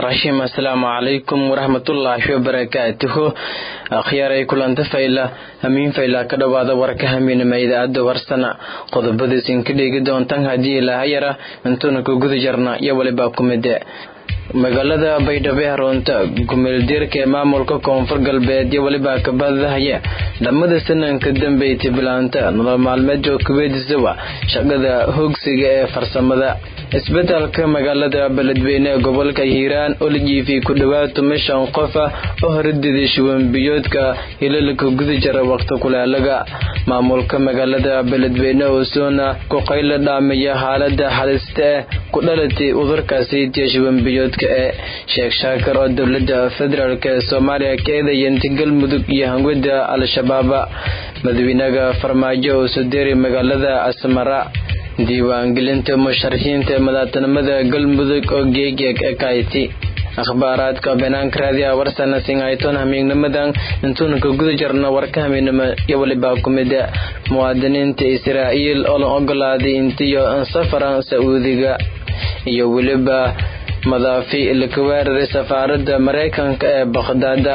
raxiim assalaamu calaykum waraxmatullaahi wabarakaatuhu akhyaaray kulanta fayla hamiin fayla ka dhowaada warka hamiinama idaacadda warsana qodobadiisin ka dheegi doontan haddii ilaahayara intuuna ku guda jarna iyo walibaa ku mide magaalada baydhabo ee haroonta gumeeldiirka ee maamulka koonfur galbeed iyo weliba kabadahaya dhammada sananka dambeeytay bilaanta nolol maalmeedka kuweedisawa shaqada hoogsiga ee farsamada isbedelka magaalada beledweyne ee gobolka hiiraan oo la jiifiyey ku dhowaad tumashan qofa oo horadiday shuwanbiyoodka hilalka guda jara waqti kuleelaga maamulka magaalada beledweyne oo soona ku qayla dhaamaya xaalada halista eh ku dhalatay udurkaasi tiya shuwanbiyoodka ee sheekh shaakar oo dowlada federaalk ee soomaaliya ka eedayantay galmudug iyo hangwada al-shabaaba madaxweynaha farmaajo oo soo deeray magaalada asmara diiwaangelinta musharaxiinta ee madaxtinimada galmudug oo geegeeg ee kayti akhbaaraadka banaanka raadiyaha warsana singayton hamiignimadan intuuna ka guda jarna warka hamiignimo iyo waliba ku mida muwaadiniinta israa'iil oo la ogolaaday intiyo safaran sacuudiga iyo weliba madaafi laka weeraray safaaradda maraykanka ee bakhdaada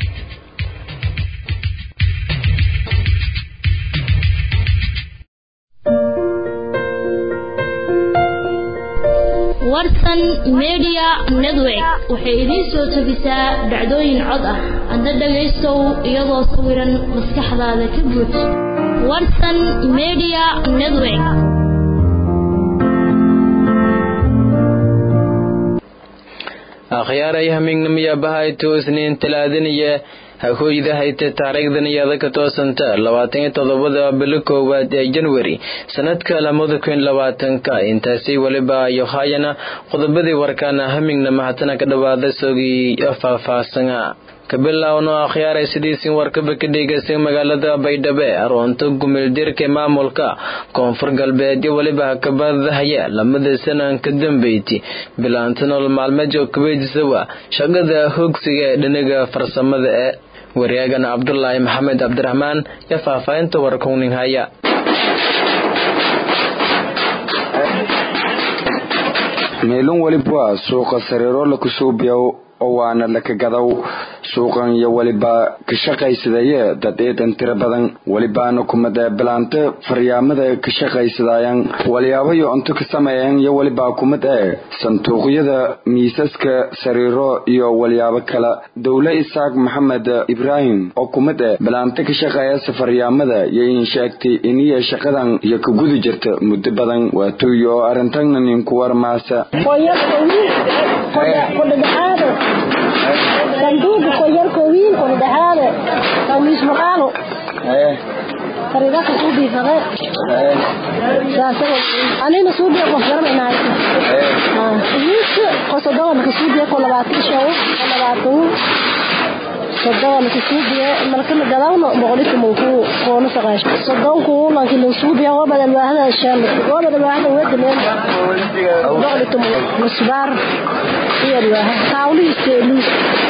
warsan media network waxay idiin soo tegisaa dhacdooyin cod ah adna dhagaystow iyadoo sawiran maskaxdaada ka buuj warsan media network akhyaaray hamiignimiya bahayto isniin talaadaniya hahooyda hayta taariikhdan iyada ka toosanta labaatan iyo toddobada bilo koowaad ee janwari sanadka lamada kun labaatanka intaasi weliba iyo haayana qodobadii warkaana hamiignama hatana ka dhawaada sogii faahfaahsana kabilaawno akhyaaray sidiisin warkaba ka dhegeysan magaalada baydhabo aroonto gumeeldirka maamulka koonfur galbeed iyo weliba kabadahaya lamada sanan ka dambeyti bilaanta nolol maalmeedka kuweydisawa shaqada hoogsiga ee dhinaga farsamada ee waryaagana cabdulaahi maxamed cabdiraxmaan iyo faahfaahinta warkowning haya meelun weliba suuqa sariiro lakusuubiyow oo waana lakagadow suuqan iyo weliba ka shaqaysadaye dad eedan tiro badan welibaana kumada bilaante faryaamada ka shaqaysadayan waliyaabayo cunto ka sameeyan iyo weliba kumid ee sanduuqyada miisaska sariiro iyo walyaabo kale dowle isaaq maxamed ibraahim oo kumid eh bilaante ka shaqeeyasa faryaamada iyo in sheegtay iniya shaqadan iyo ka gudi jirta muddo badan waatuuyo oo arintagna ninku warmaasa sanduuqa koyarko wiil ko dhaxaade kamis maqaalo fariida ka soo biifade saasa anina soo biyo qof garanaynaay ah wiil ko sodoon ka soo biyo ko labaatan show ko labaatan sodoon ka soo biyo marka la galawno boqolkiiba muku qoona saqaash sodoon ku laakiin la soo biyo waa badal waahda shan waa badal waahda wadameen boqolkiiba musbar iyo waahda kaawliiste luus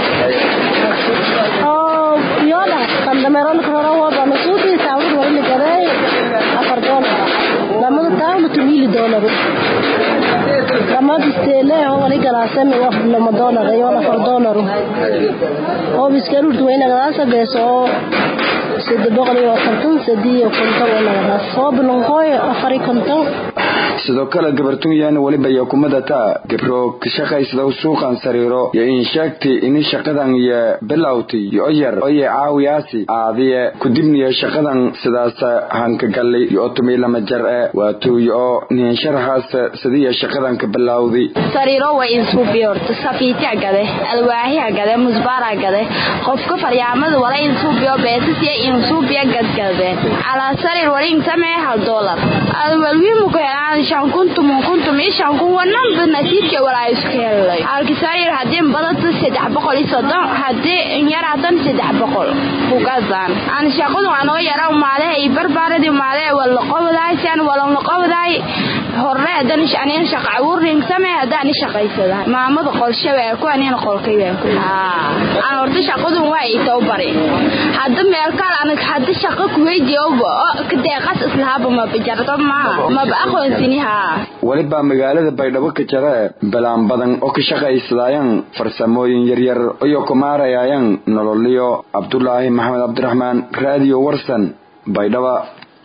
oo yoda kandameron koro wada masuudi taawud wali garay afar dolar lamada taawud tumili dolar lamada steele oo wali galaasan wax lama dolar iyo afar dolar oo biskarut wayna galaasa beeso sida boqol iyo konton sadiyo konton wayna galaasa soo bilonqoy afar konton sidoo kale gabartooyaan weliba iyo kumadata gabro ka shaqaysada suuqan sariiro iyo in sheegtay in shaqadan iyo bilowtay iyo yar oo caawiyaasi aadiye kudibniya shaqadan sidaas hanka galay iyo tumay lama jar ee waatuuyo oo nin sharaxaas sidii shaqadan ka bilowday sariiro way isku biyorto safiiti agade alwaahi agade musbaar agade qofka faryaamada wala isku biyo beesasi insu biyo gadgade ala sariir wala intamee hal dollar alwalwimu ko aan shan kuntum kuntum shan kun wanan banasiibka wala isku helay halki sariir hadii badata saddex boqol iyo soddon hadii yar hadan saddex boqol kugadan aan shaqadu anoo yara umaadaha i barbaaradii umaadaha wala qobdaay san wala qobdaay hore hadan anina shaqa abuurin samee hadan shaqaysada maamada qolshawe ku anina qolkay aan horta shaqadu waa i taw bari hadda meel kale anig hadda shaqa ku weydiyo ka deeqas islaaba ma bajarto ma ma ba aqoonsini ha weliba magaalada baydhabo ka jara balaan badan oo ka shaqaysadayan farsamooyin yaryar iyo kumaarayayan nololiyo cabdulaahi maxamed cabdiraxmaan raadiyo warsan baydhaba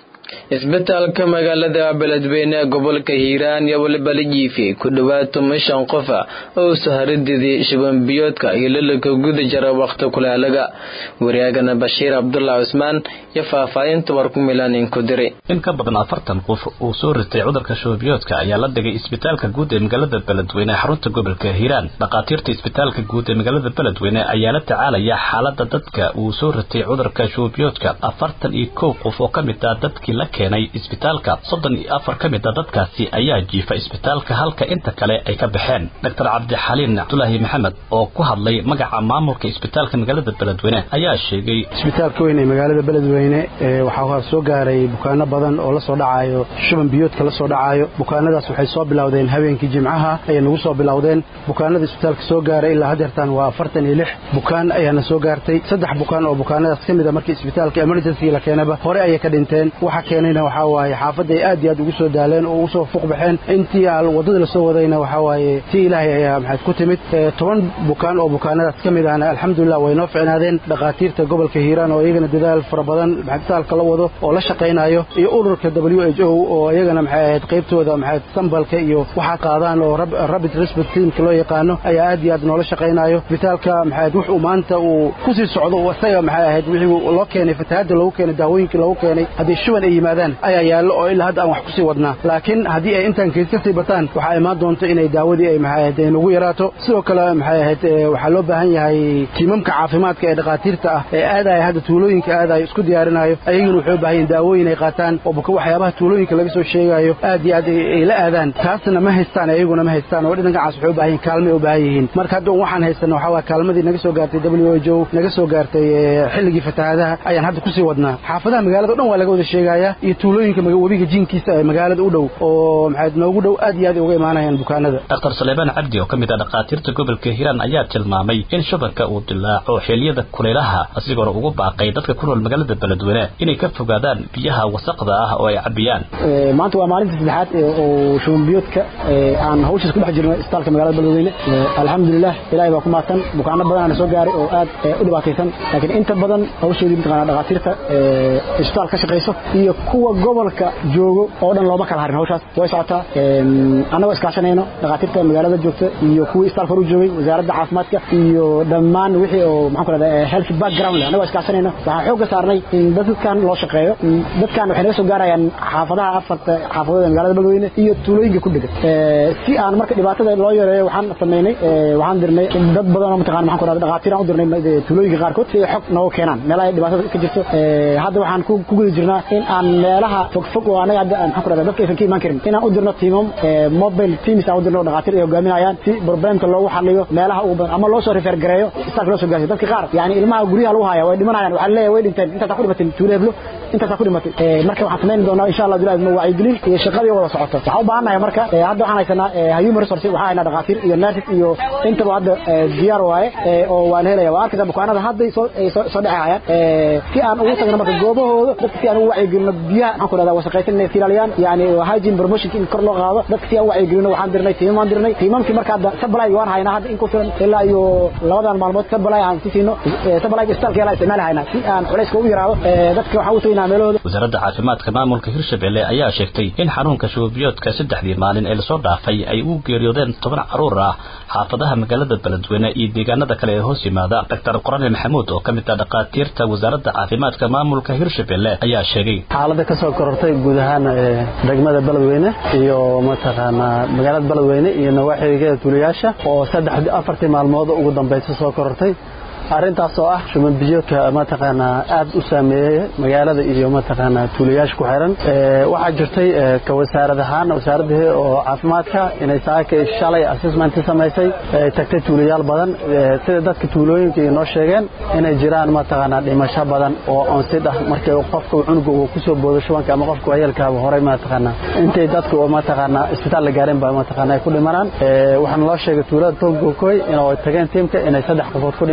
isbitaalka magaalada beledweyne ee gobolka hiiraan iyo weliba la jiifiyey ku dhowaad toban shan qofa oo saharadidii shubanbiyoodka iyo lalaka guda jara wakhti kuleelaga wariyaagana bashiir cabdullah cusmaan iyo faahfaahinta war ku milaanin ku diray in ka badan afartan qof uu soo ritay cudurka shubanbiyoodka ayaa la dhigay isbitaalka guud ee magaalada beledweyne ee xarunta gobolka hiiraan dhakhaatiirta isbitaalka guud ee magaalada beledweyne ayaa la tacaalaya xaalada dadka uu soo ritay cudurka shubanbiyoodka afartan iyo kow qof oo ka mid ah dadkii la keenay isbitaalka soddon iyo afar ka mid a dadkaasi ayaa jiifa isbitaalka halka inta kale ay ka baxeen doctor cabdixaliin cabdulaahi maxamed oo ku hadlay magaca maamulka isbitaalka magaalada beledweyne ayaa sheegay isbitaalka weyn ee magaalada beledweyne waxaa soo gaaray bukaano badan oo la soo dhacayo shuban biyoodka la soo dhacayo bukaanadaas waxay soo bilowdeen habeenkii jimcaha ayay nagu soo bilowdeen bukaanada isbitaalka soo gaaray ilaa hadeertaan waa afartan iyo lix bukaan ayaana soo gaartay saddex bukaan oo bukaanadaas ka mid a markii isbitaalka emergency la keenaba hore ayay ka dhinteen waxa keenayna waxaa waaye xaafadda ay aad iyo aad ugu soo daaleen oo ugu soo fuuq baxeen intii waddada lasoo wadayna waxaa waaye tii ilaahay ayaa maxayd ku timid toban bukaan oo bukaanadaas ka mid ahna alxamdulilah way noo ficnaadeen dhakhaatiirta gobolka hiiraan oo iyagana dadaal fara badan isbitaalka la wado oo la shaqaynayo iyo ururka w h o oo iyagana maxay ahayd qaybtooda maxay sambalka iyo waxaa qaadaan oo rabid respect teamka loo yaqaano ayaa aad iyo aad noola shaqaynayo isbitaalka maxay wuxuu maanta uu kusii socdo isaga maxay ahayd wixii loo keenay fatahaadda loogu keenay daawooyinkii loogu keenay haddii shuban ay yimaadaan ayaa yaallo oo ilaa hadda aan wax kusii wadnaa laakiin haddii ay intaan keys ka sii bataan waxaa imaan doonto inay daawadii ay maxay ahayd nagu yaraato sidoo kale maxay ahayd waxaa loo baahan yahay tiimamka caafimaadka ee dhakhaatiirta ah ee aadaya hadda tuulooyinka aadayo isku diyaarinayo ayaguna waxay u baahan yihin daawooyin ay qaataan oo buka waxyaabaha tuulooyinka laga soo sheegayo aad iyo aad ay la aadaan taasna ma haystaan ayaguna ma haystaan oo dhinagacaas waxay u baahan yihin kaalmay u baahan yihiin marka hadda waxaan haysana waxaa waa kaalmadii naga soo gaartay w h o naga soo gaartay xilligii fatahaadaha ayaan hadda kusii wadnaa xaafadaha magaalada o dhan waa laga wada sheegaya iyo tuulooyinka webiga jinkiisa ee magaalada u dhow oo maxayd noogu dhow aad iyo aad ay uga imaanayaan bukaanada daktar saleebaan cabdi oo ka mid ah dhakhaatiirta gobolka hiiraan ayaa tilmaamay in shubanka uu dilaaco xilliyada kulaylaha asigoona ugu baaqay dadka ku nool magaalada beledweyne inay ka fogaadaan biyaha wasaqda ah oo ay cabiyaan maanta waa maalinta saddexaad oo shuban biyoodka aan hawshaas ku dhex jirno isbitaalka magaalada beledweyne alxamdulilah ilaahay baa ku maadsan bukaano badanaana soo gaaray oo aad u dhibaataysan laakiin inta badan hawsheedii mataqaana dhakhaatiirta isbitaal ka shaqayso iyo kuwa gobolka joogo oo dhan looma kala harin hawshaas way socotaa annagoo iskaashanayno dhakhaatiirta magaalada joogta iyo kuwii isbitaalka horu joogay wasaaradda caafimaadka iyo dhammaan wixii oo maxaan ku rahdaa health background leh annagoo iskaashanayno waxaan xoogga saarnay in dadkan loo shaqeeyo dadkan waxay naga soo gaarayaan xaafadaha afarta xaafadood ee magaalada beledweyne iyo tuulooyinka ku dhegan si aan marka dhibaatada loo yareeyo waxaan samaynay waxaan dirnay dad badan oo mataqana maxaan ku rahdaa dhakhaatiir aan u dirnay tuulooyinka qaarkood si ay xog noogu keenaan meelaha dhibaatada ka jirto hadda waxaan ku guda jirnaa in aan meelaha fogfog oo anaga hadda maxaan ku rahdaa dadka aysan ka imaan karin inaan u dirno tiimam mobile teams aan u dirno dhakhaatiir ay hogaaminayaan si problemka loogu xaliyo meelaha ugu badan ama loo soo refer gareeyo isbitaalka loo soo gaarsiyo dadka qaar yani ilmaha guryaha lagu haya way dhimanayaan waxaa leeyahay way dhinteen intaasaa ku dhimatay tuulo heblo intaasaa ku dhimatay marka waxaan samayn doonaa insha allah bilahi ma wacyigelin iyo shaqadii wada socoto waxaan u baahannahay marka hadda waxaan haysanaa human resource waxaa haynaa dhakhaatiir iyo nurses iyo intaba hadda diyaar waaye oo waan helaya waa arkaysaa bukaanada hadday soo soo dhexayaan si aan ugu tagno marka goobahooda dadka si aan ugu wacyigelino biyaha maxaan ku rahdaa wasaqaysan inay ilaaliyaan yani hygiene promotion in kor loo qaado dadka si aan u wacyigelino waxaan dirnay tiimam aan dirnay tiimamkii marka hadda supply waan haynaa hadda in ku filan ilaa iyo labadan maalmood supply aan si siino supply isbitaalka yala isticmaali haynaa si aan culayska ugu yaraado dadka waxaan u tagnaa meelahooda wasaaradda caafimaadka maamulka hirshabelle ayaa sheegtay in xanuunka shubanbiyoodka saddexdii maalin ee lasoo dhaafay ay u geeriyoodeen toban caruur ah xaafadaha magaalada beledweyne iyo deegaanada kale ee hoos yimaada doctor qorane maxamuud oo ka mid ah dhakhaatiirta wasaaradda caafimaadka maamulka hirshabelle ayaa sheegay xaalada ka soo korortay guud ahaan degmada beledweyne iyo mataqaanaa magaalada beledweyne iyo nawaaxigeeda tuulayaasha oo saddex afartii maalmood ugu dambaysa soo korortay arrintaas oo ah shuban biyoodka mataqaanaa aad u saameeyey magaalada iyo mataqaanaa tuulayaasha ku xiran waxaa jirtay ka wasaarad ahaan wasaaradda oo caafimaadka inay saaka shalay assessment samaysay tagtay tuulayaal badan sida dadka tuulooyinka inoo sheegeen inay jiraan mataqaanaa dhimasho badan oo onsid ah markii qofka cunuga uu kusoo boodo shubanka ama qofka wayeelkaaba horey mataqaanaa intay dadka oo mataqaanaa isbitaal la gaarin ba mataqaanaa ay ku dhimanaan waxaana loo sheegay tuulada tolgokoy inay tageen tiimka inay saddex qofood ku dhimatay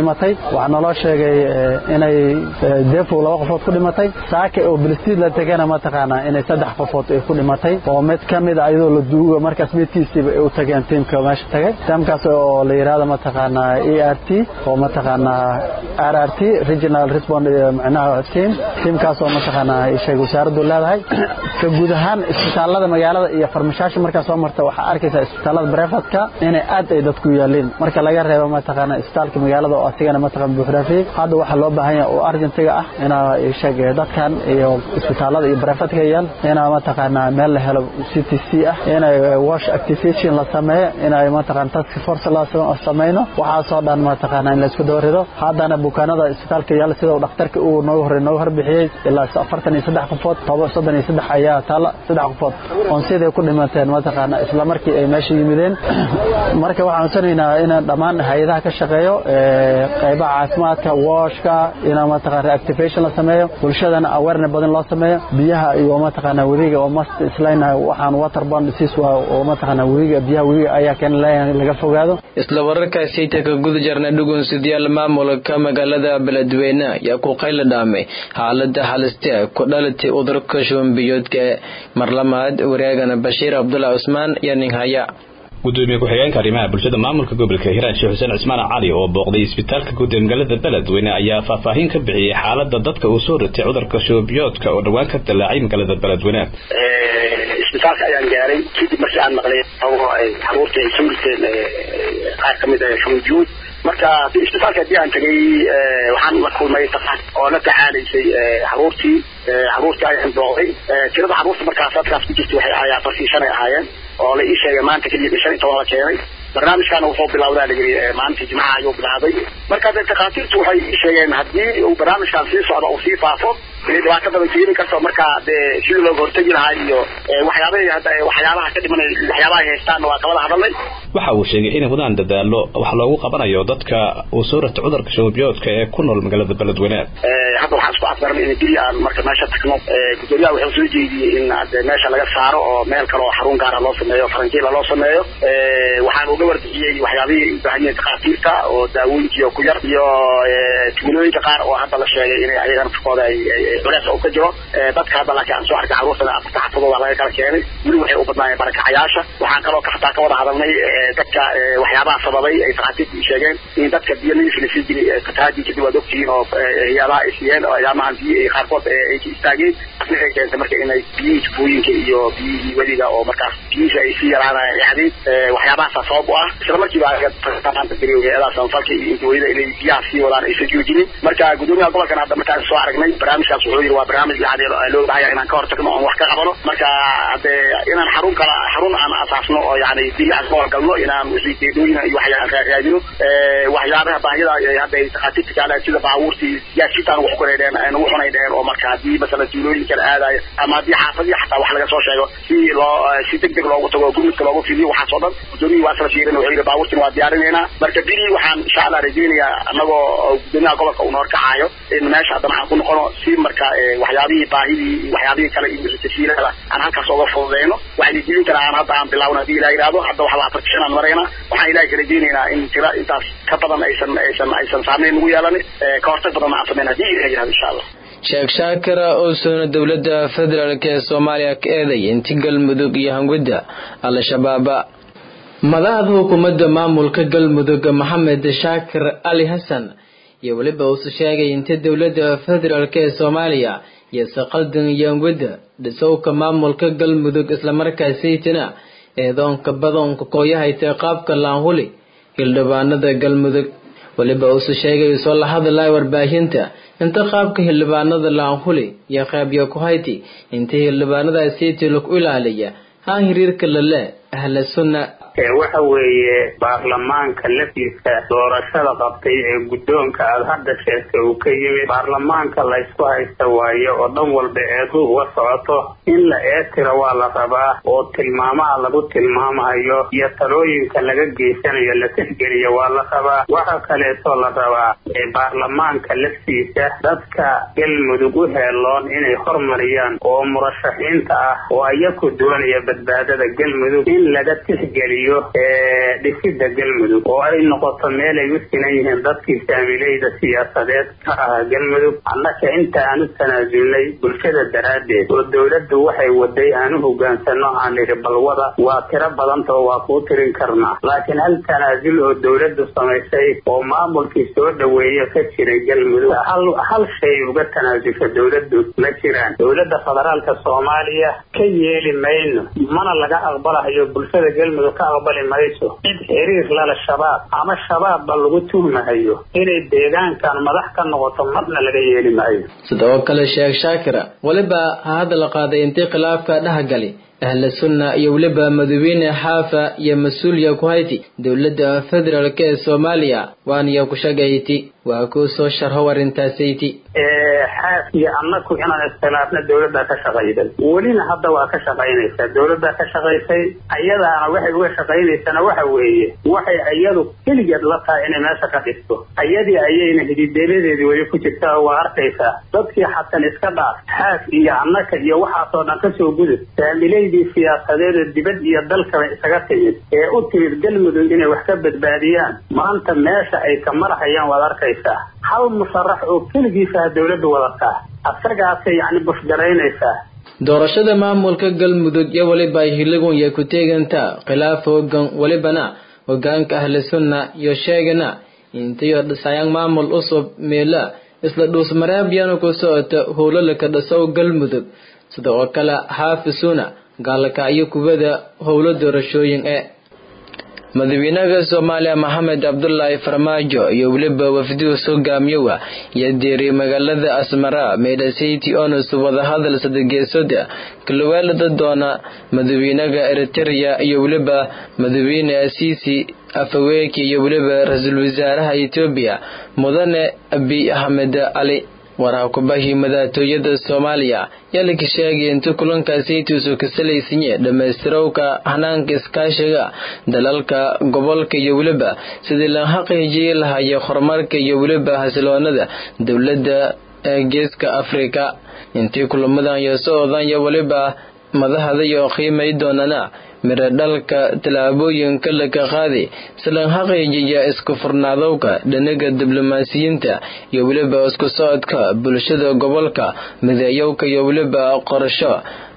waxaa naloo sheegay inay deefow laba qofood ku dhimatay saake oo bilistiid la tegana mataqaanaa inay saddex qofood ay ku dhimatay oo mid ka mid a iyadoo la duuga markaas midkiisiiba ay u tageen tiimka meesha tagay tiimkaas oo la yidhahdo mataqaanaa e r t oo mataqaanaa r r t regional respond micnaha team tiimkaas oo mataqaanaa sheeg wasaaraddu leedahay ka guud ahaan isbitaalada magaalada iyo farmashaasha markaa soo marta waxaa arkaysaa isbitaalada brefatka inay aad ay dadku yaaliin marka laga reebo mataqaanaa isbitaalka magaalada oo asigana mataqaan buuxraafiyey hadda waxaa loo baahan yahay oo argentiga ah inaa sheeg dadkan iyo isbitaalada iyo brefatka yaal inaa mataqaanaa meel la helo c t c ah inay wash activation la sameeyo inay mataqaan task force la samayno waxaasoo dhan mataqaanaa in la isku daba rido haddana bukaanada isbitaalka yaal sida uu dhakhtarka uu noogu horey noogu harbixiyey ilaa afartan iyo saddex qofood toba soddon iyo saddex ayaa taala saddex qofood oon siday ku dhimateen mataqaanaa isla markii ay meesha yimideen marka waxaan codsanaynaa in dhammaan hay-adaha ka shaqeeyo qaybaha caafimaadka washka in mataqaan reactivation la sameeyo bulshadana awareness badan loo sameeyo biyaha iyo mataqaanaa webiga oo mast islayna waxaan waterborne disease waa oo mataqaanaa webiga biyaha webiga ayaa keena leeyahay laga fogaado isla wararkaasiyta ka guda jarna dhugunsidayaal maamulka magaalada beledweyne ayaa ku qayla dhaamay xaalada haliste ku dhalatay udurka shubanbiyoodka marlamaad wareegana bashiir cabdullah cusmaan iyo nin haya gudoomiye ku-xigeenka arrimaha bulshada maamulka gobolka hiiraan sheekh xuseen cismaan cali oo booqday isbitaalka guud ee magaalada beledweyne ayaa faahfaahin ka bixiyey xaalada dadka uu soo ritay cudurka shubanbiyoodka oo dhowaan ka dilaacay magaalada beledweyne isbitaalka ayaan gaaray kadib markii aan maqlay xaruurta ay soo riteen qaar ka mid ah shubanbiyood marka isbitaalka haddii aan tagay waxaan la kulmay daqaad oo la taxaalaysay xaruurtii xaruurtii ayaan booqday tirada xaruurta markaas halkaas ku jirta waxay ahaayeen afartii shan ay ahaayeen oo la ii sheegay maanta keliya shan iyo toban la keenay barnaamijkaana wuxuu bilowdaa layiri maalintii jimcaha ayuu bilaabay marka de takhaatiirtu waxay ii sheegeen haddii uu barnaamijkan sii socdo uu sii faafo inay dhibaato badan keeni karto marka dee sidii looga hortegi lahaa iyo waxyaabahay hadda waxyaabaha ka dhimanay waxyaabaha ay haystaanna waa kabada hadalnay waxa uu sheegay inay wadaan dadaalo wax loogu qabanayo dadka uu soo rata cudurka shubanbiyoodka ee ku nool magaalada beledweyne hadda waxaan isku afgaranay in bili aan marka meesha tagno gudoomiyaha wuxuu soo jeediyey in de meesha laga saaro oo meel kale oo xarun gaara loo sameeyo faranjiila loo sameeyo waxaan uga warbixiyey waxyaabihii u baahan yihiin takhaatiirta oo daawooyinkii ku yar iyo tuulooyinka qaar oo hadda la sheegay inay ayagana firkooda ay culeys u ka jiro dadka hadda laakiin aan soo arkay carruurtana afarta xafadooda laga kala keenay weli waxay u badnaayeen barakacayaasha waxaan kaloo hataa ka wada hadalnay dadka waxyaabaha sababay ay takhaatiirta sheegeen in dadka biyo nadiif la sii jiray fatahaadii kadib waad ogtihiin oo hayaabaha ay siiyeen oo ayaamahan biyo ay qaarkood ay ka istaageen waxay keentay marka inay biyihii tubooyinka iyo biyihii weliga oo markaas biyihiisa ay sii yaraanayaan yacdeen waxyaabahaasa sabab u ah isla markiiba hay-adaha samafalka iyo intaweyda inay biyaha sii wadaan aysan joojinin marka gudoomiyaha gobolkan hadda markaan soo aragnay barnaamijkaas wuxuu yidhi waa barnaamij yani loo bahaya inaan ka hortagno oon wax ka qabano marka hade inaan xarun kala xarun aan asaasno oo yani bili aan ka horgalno inaan wixii deedooyina iyo waxyaa raadino waxyaabaha baahiyada hadda ay takhaatiirta kaaleen sida baabuurtii siyaasiyiintaan wax kunaydheen nagu xunaydheen oo marka haddii masalan tuulooyin kala aadayo ama haddii xaafadihi xataa wax laga soo sheego si loo si deg deg loogu tago gurmudka loogu fidiyo waxaas oo dhan gudoomiyii waa isla fiirin wuxuu yidhi baabuurtiin waa diyaarinaynaa marka bili waxaan insha allah rajeynayaa anagoo gudoomiyaha gobolka uu noor kacayo in meesha haddana aan ku noqono si marka waxyaabihii baahidii waxyaabihii kale iyo tasiilada aan halkaas uga fududeyno waxayna aan hadda aan bilaawna hadii ilaha yidhahdo hadda waxba afarti shan aan marayna waxaan ilahay ka rajeynaynaa in tira intaas ka badan aysan aysan aysan saameyn nagu yeelanin ka hortag badan aan sameyn hadii ilaha yidhahdo insha allah sheekh shaakira oo soona dowladda federaalk ee soomaaliya ka eeday inti galmudug iyo hangudda al-shabaaba madaxda hukuumadda maamulka galmudug maxamed shaakir ali xasan iyo weliba uuse sheegay inta dowladda federaalk ee soomaaliya iyo saqaldan iyo hangudda dhisowka maamulka galmudug islamarkaasaytina eedoonka badoonka kooyahaytee qaabka laanhuli hildhibaanada galmudug weliba uuse sheegay soo la hadlaya warbaahinta inta qaabka hildhibaanada laanhuli iyo qaabyo ku hayti inta hildhibaanadaasiiti lagu ilaaliya ha hiriirka lale ahla sunna waxa weeye baarlamaanka laftiisa doorashada qabtay ee guddoonka aada hadda sheegtay uu ka yimid baarlamaanka laysku haysta waaye oo dhan walba eedu uga socoto in la eetira waa la rabaa oo tilmaamaha lagu tilmaamayo iyo talooyinka laga geysanayo la tixgeliyo waa la rabaa waxa kaleeto la rabaa baarlamaanka laftiisa dadka galmudug u heeloon inay hormariyaan oo murashaxiinta ah oo ayaku doonaya badbaadada galmudug in laga tixgeliyo dhisida galmudug oo ay noqoto meel ay u sinan yihiin dadkii saamileyda siyaasadeed ka ah galmudug annaka inta aan u tanaasulnay bulshada daraaddeed oo dowladdu waxay waday aan u hogaansano aan idhi balwada waa tiro badantao waa kuu tirin karnaa laakiin hal tanaasul oo dowladdu samaysay oo maamulkii soo dhaweeya ka jiray galmudug hal hal shay uga tanaasulka dowladdu ma jiraan dowladda federaalka soomaaliya ka yeeli mayno mana laga aqbalahayo bulshada galmudug ka aqbali mayso cid xiriir lala shabaab ama shabaabba lagu tuhmahayo inay deegaankan madax ka noqoto marna laga yeeli maayo sidoo kale sheekh shaakira weliba ha hadda la qaaday intii khilaafka dhexgali ahla sunna iyo weliba madaxweyne xaafa iyo mas-uuliya ku hayti dowladda federaalk ee soomaaliya waaniyo ku shagayti waa kuu soo sharho arintaasayti xaaf iyo annaku inaan iskhilaafna dowladdaa ka shaqayday welina hadda waa ka shaqaynaysaa dowladdaa ka shaqaysay ayadaana waxay uga shaqaynaysana waxa weeye waxay iyadu keligeed la tahay inay meesha ka dhisto ayadii ayayna hidideeladeedii weli ku jirta oo waa arkaysaa dadkii xasan iska dhaaf xaaf iyo annaka iyo waxaasoo dhan kasoo gudub saamileydii siyaasadeed oo dibad iyo dalkaba isaga timid ee u timid galmudug inay wax ka badbaadiyaan maanta meesha ay ka marhayaan waad arkaysaa hal musharax oo keligiisaha dowladdu wadataa asagaasay yacni bushgaraynaysaa doorashada maamulka galmudug iyo weliba ay hiligunya ku teegantaa khilaaf hoogan welibana hogaanka ahli sunna iyo sheegana intayo dhisayaan maamul usub meela isla dhuusmareebyana ku socota howlalaka dhisow galmudug sida oo kale xaafisuna gaalaka iyo kubada howlo doorashooyin ee madaxweynaha soomaaliya maxamed cabdulaahi farmaajo iyo weliba wafdihu hogaamiyowa iyo diiray magaalada asmara meydhasayti onus wadahadal sadageesooda kalaweelada doona madaxweynaha eritereya iyo weliba madaxweyne asiisi afaweki iyo weliba ra-iisul wasaaraha etoobiya mudane abiy axmed cali waraha kubahii madaxtooyada soomaaliya yaa laka sheegay inta kulankaasaytuusu ka salaysanye dhammaystirowka hanaanka iskaashiga dalalka gobolka iyo weliba sidii la xaqiijiyay lahaya horumarka iyo weliba xasiloonada dowladda ee geeska afrika intii kulamadan iyo socdan iyo weliba madaxda iyo qiimay doonana miro dhalka tallaabooyinka laka qaaday silan xaqiijiya isku furnaadowka dhinaga diblomaasiyiinta iyo weliba isku socodka bulshada gobolka mideeyowka iyo weliba qorasho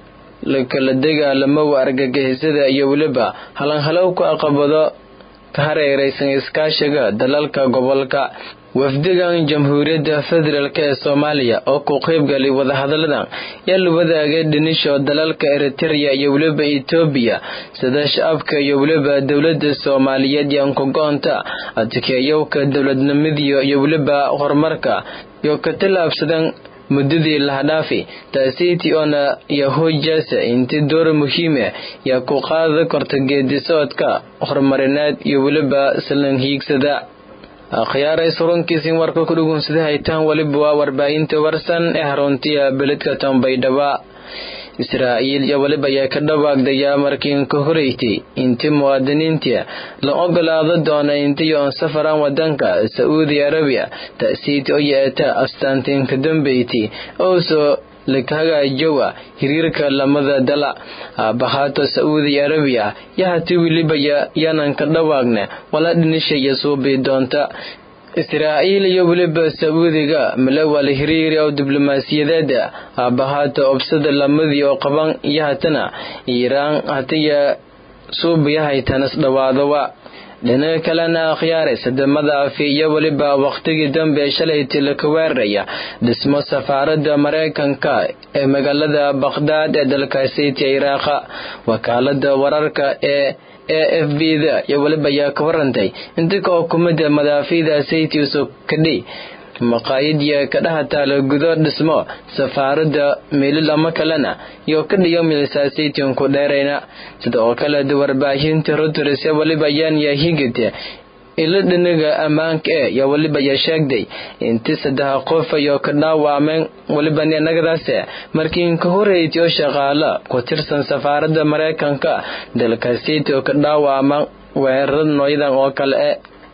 lakala dagaalamowa argagixisada iyo weliba halanhalowka aqabado ka hareeraysan iskaashiga dalalka gobolka wafdigan jamhuuriyadda federaalk ee soomaaliya oo ku qaybgalay wadahadaladan yaa la wadaagay dhinisho dalalka eritereya iyo weliba etoobiya sida shacabka iyo weliba dowladda soomaaliyeed yaan ku go-onta adkeeyowka dowladnimadiyo iyo weliba horumarka iyo ka tallaabsadan muddadii lahadhaafi taasiiti oona yahoojasa inti door muhiime yaa ku qaada korta geedi socodka horumarineed iyo weliba salan hiigsada akhyaaray surunkiisin warka ku dhugunsada haytaan weliba waa warbaahinta warsan ee haruntiya beledka tambaydhaba israa'iil iyo weliba ayaa ka dhawaagdayaa markiin ka horeysay intii muwaadiniinta la ogolaado doona intii oon safaran wadanka sacuudi arabiya ta'siiti oo yeeta astaantiinka dambeyti oosoo lakhagaajowa hiriirka lamada dala aabahaato sacuudi arabiya yahati welibaya yaanan ka dhawaagna wala dhinishaya suubii doonta israa'iil iyo weliba sacuudiga malawal hiriiri oo diblomaasiyadeeda aabbahaata obsada lamadii oo qaban iyo hatana iiraan hatiya suubiyahaytanas dhawaadowa dhinaca kalena akhyaaray sadamada afi iyo weliba wakhtigii dambe shalayti laka weeraraya dhismo safaaradda maraykanka ee magaalada bakhdad ee dalkaasiti iraaqa wakaalada wararka ee a f b da iyo weliba ayaa ka warantay inta ka xukumada madaafiida saytiusu kadhi maqaayadiya ka dhaha taala gudo dhismo safaaradda meelil ama kalena iyo ka dhiyo milisasaytin ku dheerayna sida oo kale warbaahinta reuters weliba ayaan yahigite ilo dhinaga ammaanka ee yaa weliba yaa sheegday inti saddex qof ayoo ka dhaawacmeen weliba nagadaase markii ka horeeytay oo shaqaala ku tirsan safaaradda maraykanka dalkaasiti oo ka dhaawacma weerarada nooyadan oo kale e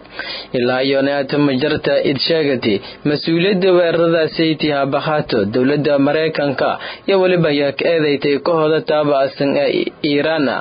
ilaa iyo neata majarta id sheegatay mas-uuliyadda weerarada sayti habakhato dowladda maraykanka iyo weliba ayaa ka eedeystay kahooda taaba'san ee iiraana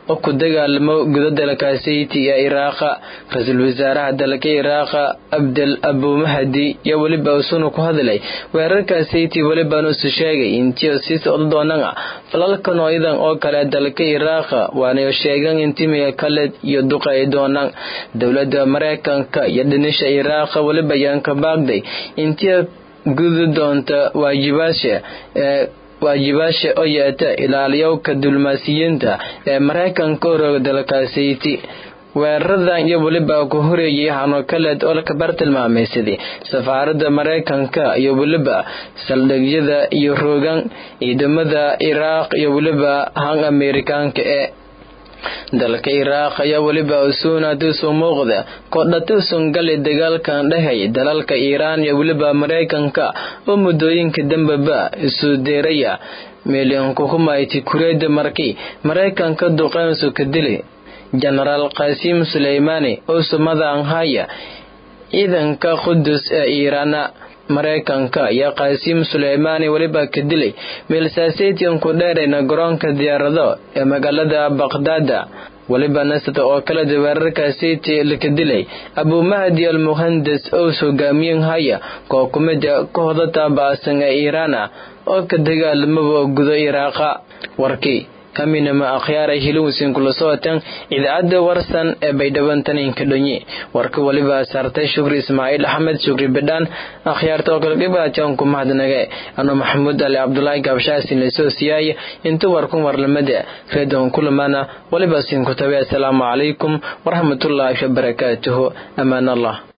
oo ku dagaalamo guda dalka sayti ee iraaqa ra-iisul wasaaraha dalka iraaqa abdel abumahdi iyo weliba usuna ku hadlay weerarka sayti welibaan usu sheegay intii sii socdo doonana falalka nooyadan oo kale dalka iraaqa waanayo sheegan intimiga kale iyo duqay doonaan dowladda mareykanka iyo dhinisha iraaqa weliba ayaan ka baaqday intii gudi doonta waajibaasha ee waajibaasha oo yeeta ilaaliyowka dulmaasiyiinta ee maraykanka orooga dalka sayti weeraradan iyo weliba ku horeeyay hanokaleed oo laka bartilmaamaysaday safaaradda maraykanka iyo weliba saldhigyada iyo roogan ciidamada iraaq iyo weliba han amerikaanka ee dalka iraaq ayaa weliba usuunatuusu muuqda kodhatuusun gali dagaalkan dhehey dalalka iiraan iyo weliba maraykanka oo muddooyinka dambeba isu deeraya milyanku humayti kureeda markii maraykanka duqeynsu ka dili jenaraal qasiim suleymaani oo sumadan haya ciidanka qudus ee iiraana maraykanka iyo qasiim suleymaani weliba ka dilay meelsaaseetian ku dheerayna garoonka diyaarado ee magaalada baqdaada weliba nasata oo kaleda weerarka sayti laka dilay abumahdi al muhandas ous hogaamiyen haya koo kumida kooxda taaba'san ee iiraana oo ka dagaalamaba gudo iraaqa warkii kaminama akhyaaray hilowsin kula socotan idaacadda warsan ee baydhabantaninka dhonye warka weliba saartay shukri ismaaciil axmed shukri bedhaan akhyaarta oo kale dhibaatan ku mahadnage ano maxamuud ali cabdulaahi gaabshaasin lasoo siyaaya inta warkun warlamada reedon kulamana weliba sinku tabe asalaamu calaykum waraxmatullaahi wabarakaatuhu amaan allah